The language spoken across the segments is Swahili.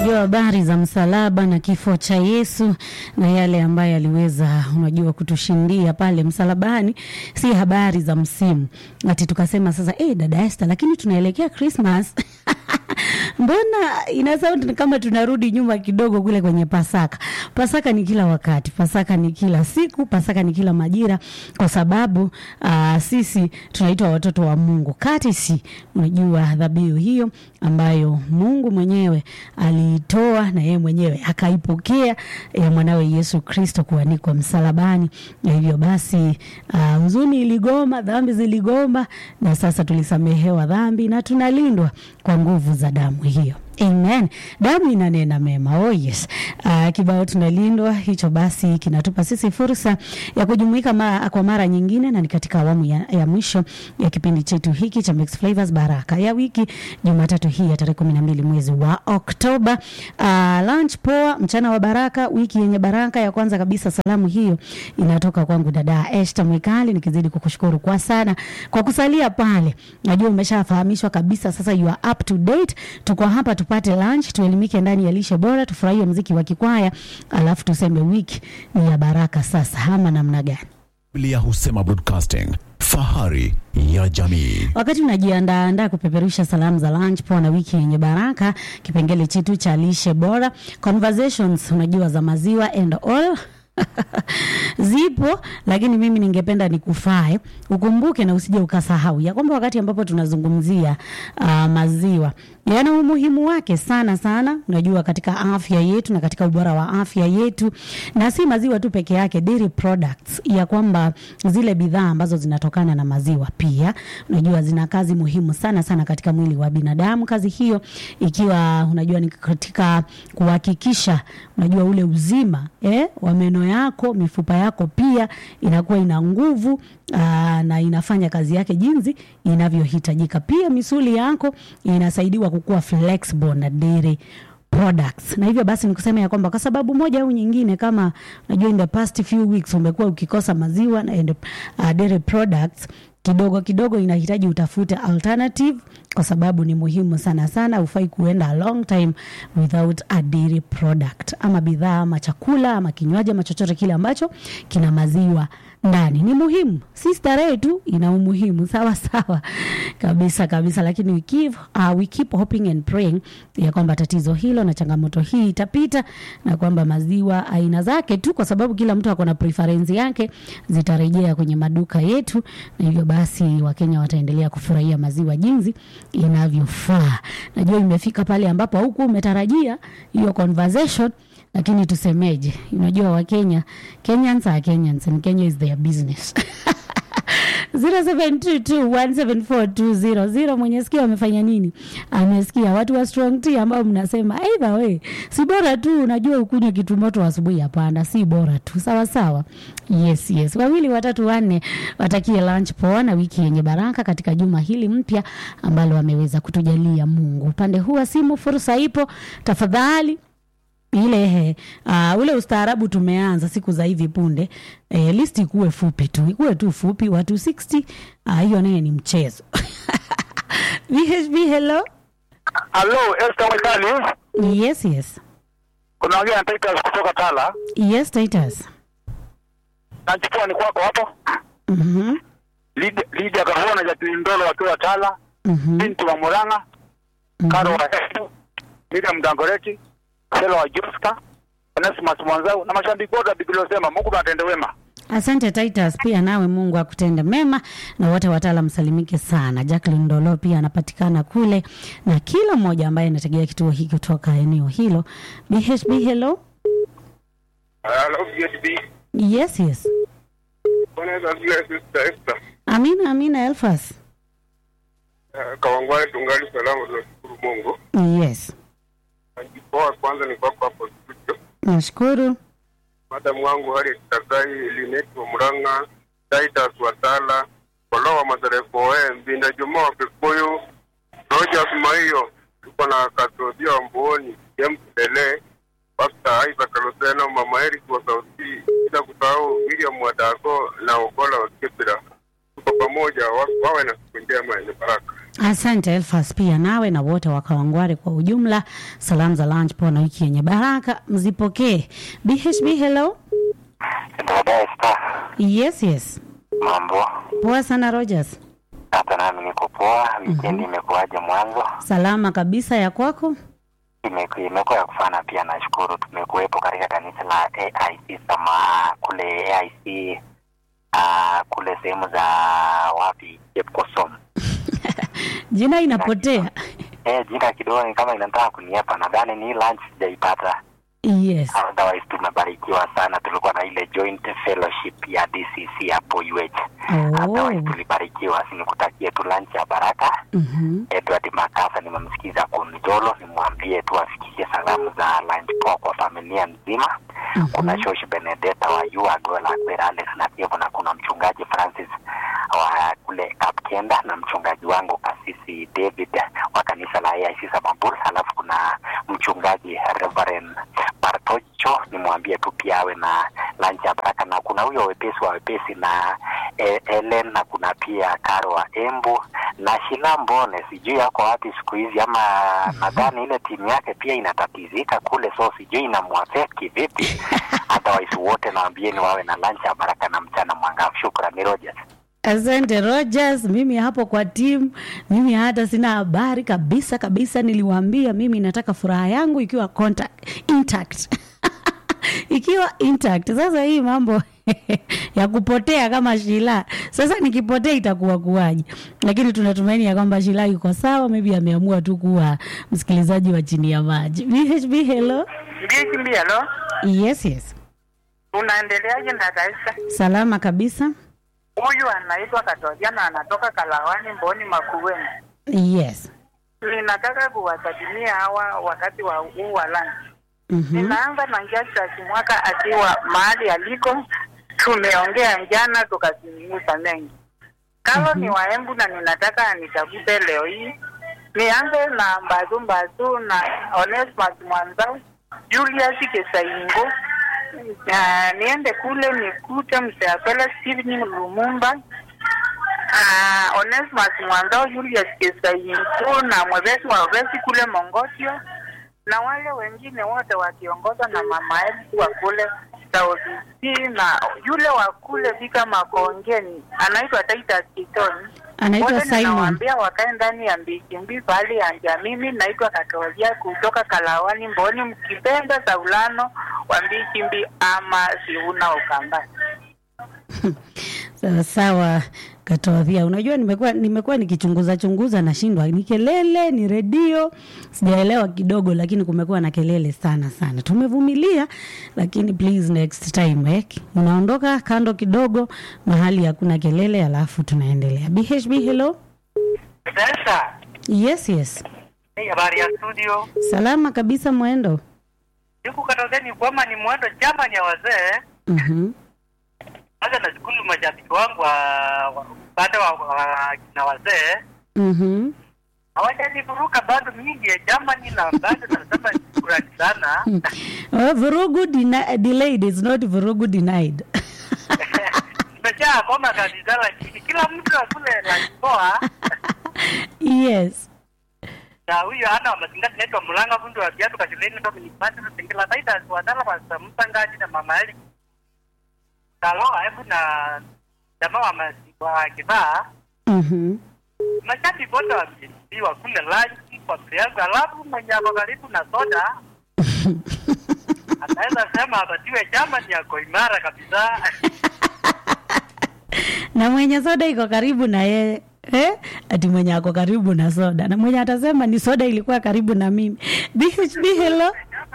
Unajua habari za msalaba na kifo cha Yesu na yale ambayo aliweza, unajua, kutushindia pale msalabani, si habari za msimu ati tukasema sasa, eh, dada Esther, lakini tunaelekea Christmas mbona ina sound kama tunarudi nyuma kidogo kule kwenye Pasaka. Pasaka ni kila wakati, Pasaka ni kila siku, Pasaka ni kila majira, kwa sababu uh, sisi tunaitwa watoto wa Mungu kati si unajua dhabihu hiyo ambayo Mungu mwenyewe aliitoa na yeye mwenyewe akaipokea ya mwanawe Yesu Kristo kuanikwa msalabani, na hivyo basi uh, huzuni iligoma, dhambi ziligoma, na sasa tulisamehewa dhambi na tunalindwa kwa nguvu za damu hiyo. Amen. Damu inanena mema. Oh yes. Uh, kibao tunalindwa hicho basi kinatupa sisi fursa ya kujumuika ma, kwa mara nyingine na ni katika awamu ya, ya mwisho ya kipindi chetu hiki cha Mix Flavors Baraka ya wiki Jumatatu hii ya tarehe kumi na mbili mwezi wa Oktoba. Uh, lunch poa, mchana wa baraka, wiki yenye baraka. Ya kwanza kabisa salamu hiyo inatoka kwangu dada Esther Mwikali, nikizidi kukushukuru kwa sana kwa kusalia pale. Najua umeshafahamishwa kabisa, sasa you are up to date. Tuko hapa tupate lunch, tuelimike ndani ya lishe bora, tufurahie mziki wa kikwaya, alafu tuseme wiki ni ya baraka sasa, ama namna gani? Biblia husema broadcasting, fahari ya jamii. Wakati unajiandaandaa kupeperusha salamu za lunch poa na wiki yenye baraka, kipengele chetu cha lishe bora conversations, unajua za maziwa and all zipo lakini mimi ningependa nikufae ukumbuke na usije ukasahau ya kwamba wakati ambapo tunazungumzia uh, maziwa yana umuhimu wake sana sana, unajua katika afya yetu na katika ubora wa afya yetu, na si maziwa tu peke yake, dairy products, ya kwamba zile bidhaa ambazo zinatokana na maziwa pia unajua zina kazi muhimu sana sana katika mwili wa binadamu. Kazi hiyo ikiwa unajua ni katika kuhakikisha unajua ule uzima eh, wa meno yako, mifupa yako pia inakuwa ina nguvu aa, na inafanya kazi yake jinsi inavyohitajika. Pia misuli yako inasaidiwa kukua flexible na dairy products. Na hivyo basi nikusema ya kwamba kwa sababu moja au nyingine, kama unajua in the past few weeks umekuwa ukikosa maziwa na and, uh, dairy products kidogo kidogo inahitaji utafute alternative kwa sababu ni muhimu sana sana. Ufai kuenda a long time without a dairy product, ama bidhaa ama chakula ama kinywaji ama chochote kile ambacho kina maziwa ndani. Ni muhimu, si starehe tu, ina umuhimu sawa sawa kabisa kabisa, lakini we keep, uh, we keep hoping and praying ya kwamba tatizo hilo na changamoto hii itapita na kwamba maziwa aina zake tu, kwa sababu kila mtu ako na preference yake, zitarejea kwenye maduka yetu, na hivyo basi Wakenya wataendelea kufurahia maziwa jinsi inavyofaa. Najua imefika pale ambapo huku umetarajia hiyo conversation lakini tusemeje? Unajua Wakenya, Kenyans are Kenyans and Kenya is their business 0722174200 mwenye sikio amefanya nini? Amesikia watu wa strong tea ambao mnasema either way, si bora tu unajua ukunywe kitu moto asubuhi. Hapana, si bora tu, sawa sawa. Yes, yes, wawili watatu wanne watakie lunch poa na wiki yenye baraka katika juma hili mpya ambalo ameweza kutujalia Mungu. Upande huu wa simu, fursa ipo, tafadhali ile he, uh, ule ustaarabu tumeanza siku za hivi punde eh, listi ikuwe fupi tu, ikuwe tu fupi, watu 60 uh, hiyo naye ni mchezo VHB, hello. Halo, Esther Mwikali. Yes, yes. Kuna wageni Titus kutoka Tala. Yes, Titus. Nachukua ni kwako hapo. Mhm. Lydia Lydia Gavona Jacqueline Ndolo wakiwa Tala. Mhm. Binti wa Murang'a. Karo wa Hetu. Miriam Dangoreti. Sela wa Joska. Onesimus Mwanzau na mashabiki wote wa Biblia wasema Mungu atende wema. Asante Titus, pia nawe Mungu akutende mema na wote watala msalimike sana. Jacqueline Ndolo pia anapatikana kule na kila mmoja ambaye anategea kituo hiki kutoka eneo hilo. BHB, hello. Hello, BHB. Yes, yes. Bwana Yesu asifiwe, Sister Esther. Amina, amina Elfas. Eh, Kawangware tungali salama, tunashukuru Mungu. Yes. Najipoa kwanza ni kwako hapo studio. Nashukuru. Madamu wangu Harriet Takai, Lineti wa Murang'a, Titus Watala, Kolo wa Maserefoe, Mbinda Juma wa Kikuyu, Rogers Maiyo, tuko na Katodia wa Mbuoni, James Dele, Pastor Isaac Kaloseno, Mama Eric wa Sauti, bila kusahau William Wadako na Okola wa Kipira. Tuko pamoja, wa- wawe na siku njema yenye baraka. Asante Elfas, pia nawe na wote wa Kawangware kwa ujumla. Salamu za lunch poa na wiki yenye baraka mzipokee. BHB, hello. Dada Esther, Yes, yes. mambo? Poa sana Rogers. Hata nami niko poa. Wikendi imekuwaje mwanzo? Salama kabisa ya kwako? Imeku- Imekuwa ya kufana pia, nashukuru. Tumekuwepo katika kanisa la AIC sama kule AIC uh, kule sehemu za wapi Chepkosom. Jina inapotea. Eh, jina kidogo ni kama inataka kuniepa. Nadhani ni lunch sijaipata. Yes. Otherwise tumebarikiwa sana. Tulikuwa na ile joint fellowship ya DCC hapo UH. Oh. Otherwise tulibarikiwa. Sinikutakie tu lunch ya baraka. Mhm. Edward Makasa nimemsikiza Kunjolo, nimwambie tu afikishe salamu za lunch poa kwa familia nzima. Mhm. Kuna Shosh Benedetta wa Yuagola Alex na pia kuna kuna mchungaji Francis wa kule Kapkenda na mchungaji wangu kasisi David wa kanisa la AIC Samambur, halafu kuna mchungaji Reverend Bartocho, nimwambie tu pia awe na lunch ya baraka, na kuna huyo wepesi wa wepesi na eh, Ellen na kuna pia Karo wa Embu na Shila Mbone, sijui yako wapi siku hizi, ama nadhani ile timu yake pia inatatizika kule, so sijui inamuaffect vipi. Otherwise wote nawaambieni wawe na lunch ya baraka na mchana mwangavu. Shukrani Rogers. Asante Rogers, mimi hapo kwa timu, mimi hata sina habari kabisa kabisa. Niliwaambia mimi nataka furaha yangu ikiwa contact, intact ikiwa intact. Sasa hii mambo ya kupotea kama Shila, sasa nikipotea itakuwa kuwaje? Lakini tunatumaini ya kwamba Shila yuko sawa, maybe ameamua tu kuwa msikilizaji wa chini ya maji. BHB, hello. Mbichi halo, Yes, yes, unaendeleaje dada Esther? salama kabisa. Huyu anaitwa Katoja na anatoka Kalawani Mboni Makueni. Yes. Ninataka kuwasalimia hawa wakati wa huu wa lunch. Mhm. Ninaanza na Njasa Mwaka akiwa mahali aliko, tumeongea jana tukazungumza mengi. Kalo ni waembu na ninataka nitafute leo hii. Nianze na Mbazu Mbazu na Onesmus Mwanzau, Julius Kesaingo, na niende kule nikute Mseapela Steven Lumumba, uh, Onesmus Mwanzao, Julius Kesaingo na mwevesi wa wevesi kule Mongotio na wale wengine wote wakiongozwa na mama yetu wa kule Saudi C na yule wa kule Vika Makongeni anaitwa Titus Kitoni. Anaitwa Wote Simon. ninawaambia wakae ndani ya mbikimbi pahali ya nja. Mimi naitwa Katolea kutoka Kalawani Mboni, mkipenda Saulano wa mbikimbi ama Siuna Ukambani. Sawa sawa Katodhia, unajua nimekuwa nimekuwa nikichunguza chunguza, nashindwa ni kelele ni redio, sijaelewa kidogo, lakini kumekuwa na kelele sana sana. Tumevumilia, lakini please next time eh, unaondoka kando kidogo, mahali hakuna kelele, alafu tunaendelea. BHB, hello. Sasa Yes, yes, hii habari ya studio salama kabisa mwendo. siku katozeni kwamba ni mwendo chama ni ya wazee Mhm. kwanza nashukuru mashabiki wangu wa wa- upande wa, wa kina wazee Mhm. hawajanivuruka bado mingi ya Germany na bado nasema shukrani sana Oh, vurugu deni- delayed is not vurugu denied. nimejaa koma kabisa lakini kila mtu akule lakipoa yes. na huyo ana wa mazingira naitwa Mulanga fundi wa viatu kashuleni ndo ni pande na singila taita wadala wa samsangaji na mama Eli Kaloa hebu na jamaa wa masi- wa kivaa Mhm. mashabiki wote wamejiwa kule lunch kwa yangu alafu mwenye ako karibu na soda anaweza sema apatiwe chama ni yako imara kabisa na mwenye soda iko karibu na yeye eh? ati mwenye ako karibu na soda na mwenye atasema ni soda ilikuwa karibu na mimi BHB hello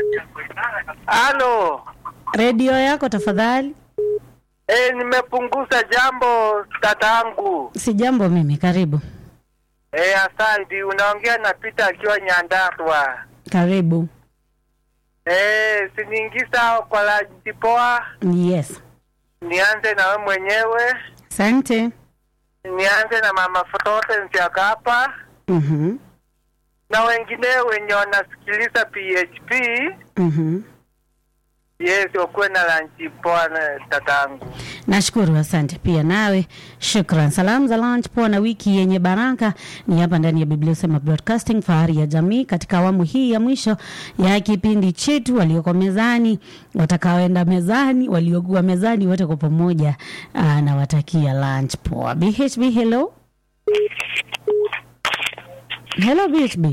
Halo. redio yako tafadhali Eh, nimepunguza jambo tatangu. si jambo mimi karibu Eh, asante. Unaongea na Peter akiwa Nyandarua. karibu Eh, siniingiza kwa laji poa. yes Nianze na we mwenyewe. asante Nianze na mama Fotote Nsiakapa Mhm. na wengine wenye wanasikiliza PHP. Mhm. Yes, ukuwe na lanchi poa na tatangu. Nashukuru, asante pia nawe, shukran. Salamu za lunch poa na wiki yenye baraka ni hapa ndani ya Biblia Usema Broadcasting, fahari ya jamii, katika awamu hii ya mwisho ya kipindi chetu. Walioko mezani, watakaoenda mezani, waliokuwa mezani, wote kwa pamoja, ah, nawatakia lunch poa. BHB, hello hello BHB.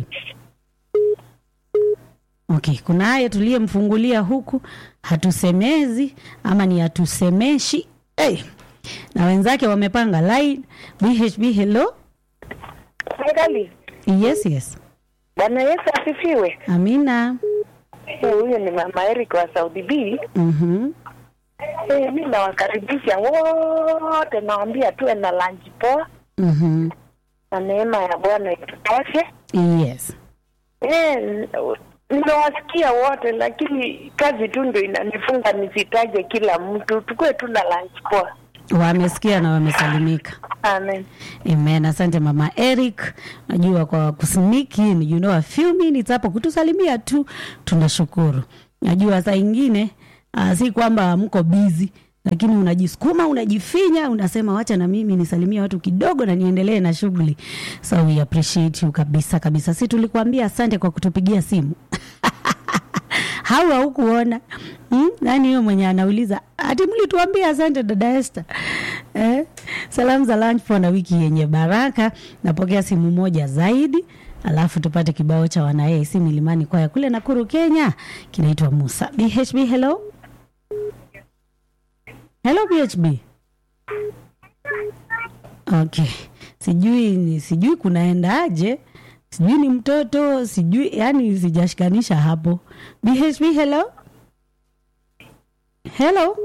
Okay, kunaye tuliyemfungulia huku hatusemezi ama ni hatusemeshi hey. Na wenzake wamepanga line. BHB hello. Serikali, Yes, yes. Bwana Yesu asifiwe. Amina. Eh, Huyo ni mama Eric wa Saudi B. Mhm. Eh, mi nawakaribisha wote, nawaambia tuwe na lunch poa Mhm. na neema ya Bwana itutoshe. Yes. Eh, nimewasikia wote, lakini kazi tu ndio inanifunga nisitaje kila mtu. Tukuwe tu na lunch poa. Wamesikia na wamesalimika. Amen. Amen. Asante mama Eric, najua kwa kusimiki you know, a few minutes hapo kutusalimia tu, tunashukuru. Najua saa ingine uh, si kwamba mko busy lakini unajisukuma unajifinya, unasema wacha na mimi nisalimie watu kidogo na niendelee na shughuli. So we appreciate you kabisa kabisa. Si tulikuambia asante kwa kutupigia simu hawa hukuona hmm? Nani huyo mwenye anauliza ati mlituambia asante dada Esther eh? Salamu za lunch poa na wiki yenye baraka. Napokea simu moja zaidi, alafu tupate kibao cha wana AIC Milimani Kwaya kule Nakuru, Kenya, kinaitwa Musa. BHB, hello hello BHB. Okay, sijui ni sijui kunaendaje, sijui ni mtoto, sijui yani, sijashikanisha hapo. BHB, hello hello.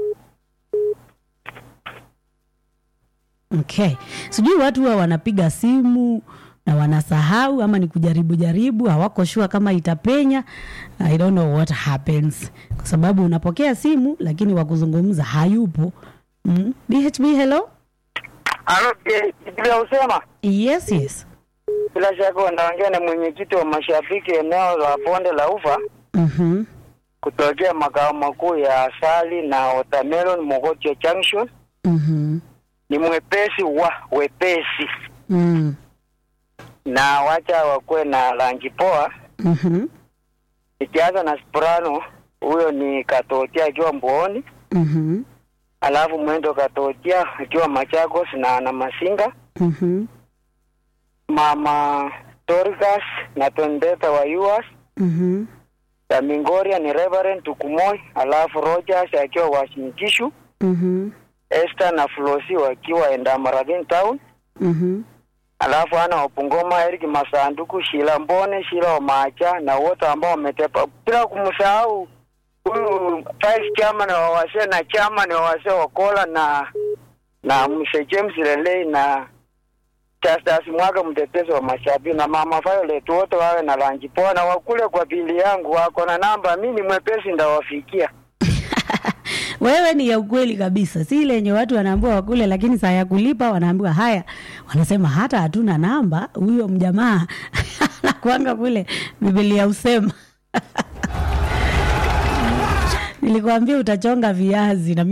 Okay, sijui watu huwa wanapiga simu na wanasahau ama ni kujaribu jaribu, hawako shua kama itapenya. I don't know what happens, kwa sababu unapokea simu lakini wa kuzungumza hayupo. Mm. BHB, hello. Halo, eh, Biblia usema Yes, yes. bila shaka unaongea na mwenyekiti wa mashabiki eneo la bonde la ufa Mhm. kutokea makao makuu ya asali na watermelon Mogotio Junction. Mhm. Ni mwepesi wa wepesi, Mm. na wacha wakuwe na rangi poa. Mhm. Ikianza na soprano, huyo ni Katotia akiwa Mbooni, Mhm. alafu mwendo Katotia akiwa Machakos na na Masinga, Mhm. mama Dorcas na Tondeta wa US Mhm. Mingoria ni Reverend Tukumoi, alafu Rogers akiwa Washingkishu, Mhm. Esther na Flosi wakiwa Endamaradin Town, Mhm. alafu ana Wapungoma, Eric Masanduku, Shila Mbone, Shila Omacha na wote ambao wametepa, bila kumsahau huyu vice chairman wa wasee na chairman wa wasee Wakola na na Mzee James Lelei na Justus Mwaga mtetezi wa mashabiki na mama Violet wote wawe na rangi poa na wakule kwa bili yangu, wako na namba, mi ni mwepesi ndawafikia. Wewe ni ya ukweli kabisa, si ile yenye watu wanaambiwa wakule, lakini saa ya kulipa wanaambiwa haya, wanasema hata hatuna namba. Huyo mjamaa anakuanga kule, Biblia usema nilikwambia utachonga viazi na